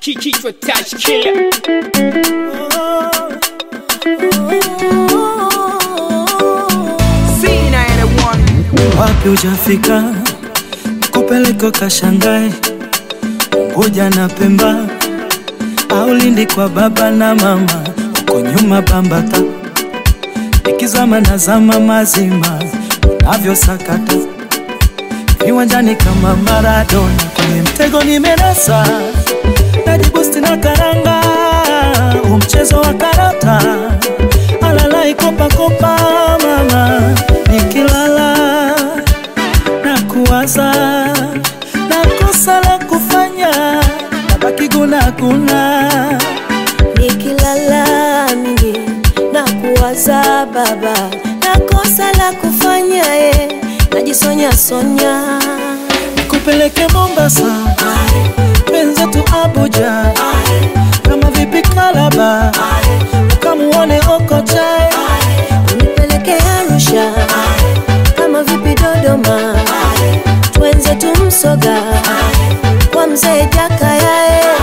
kichwa touch killer wapi ujafika kupeleka kashangae Unguja na Pemba au Lindi kwa baba na mama, uko nyuma Bambata, ikizama na zama mazima unavyosakata viwanjani kama Maradona, kwenye mtego nimenasa, najibusti na karanga, huu mchezo wa karata, alalai kopakopa mama, nikilala na kuwaza na kosa la kufanya nabaki gunaguna nikilala mimi na kuwaza baba na kosa la kufanya ye najisonya sonya nikupeleke Mombasa wenzetu Abuja kama vipi Kalaba ukamuone Okocha unipeleke Arusha kama vipi Dodoma twenze tumsoga kwa mzee Jakaya eh.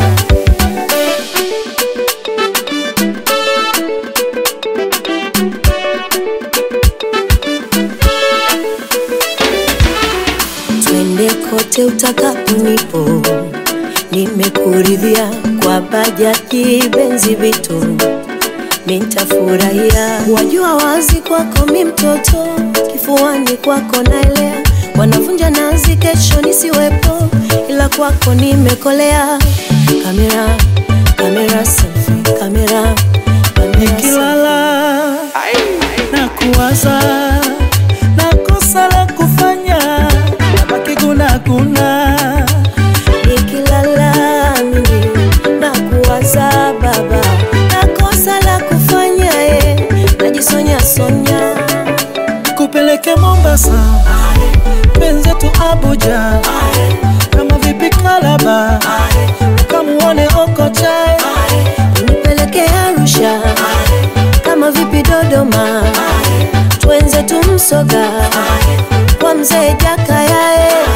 twende kote utakaponipo, nimekuridhia kwa bajaji, benzi, vitu nitafurahia. Wajua wazi kwako mi mtoto, kifuani kwako naelea, wanavunja nazi, kesho nisiwepo, ila kwako nimekolea. Kamera, kamera selfie, kamera, kamera selfie. nikilala na kuwaza na kosa la kufanya nabaki gunaguna nikilala mimi na kuwaza baba na kosa la kufanya ye najisonya sonya kupeleke Mombasa wenzetu Abuja kama vipi Kalaba ukamuone Okocha nipeleke Arusha kama vipi Dodoma twenze tumsoga kwa mzee Jakaya eh.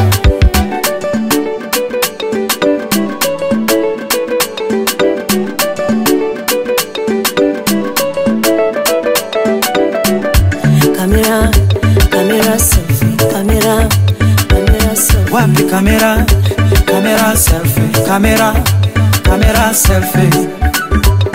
kamera kamera selfie kamera kamera selfie wapi kamera kamera selfie kamera kamera selfie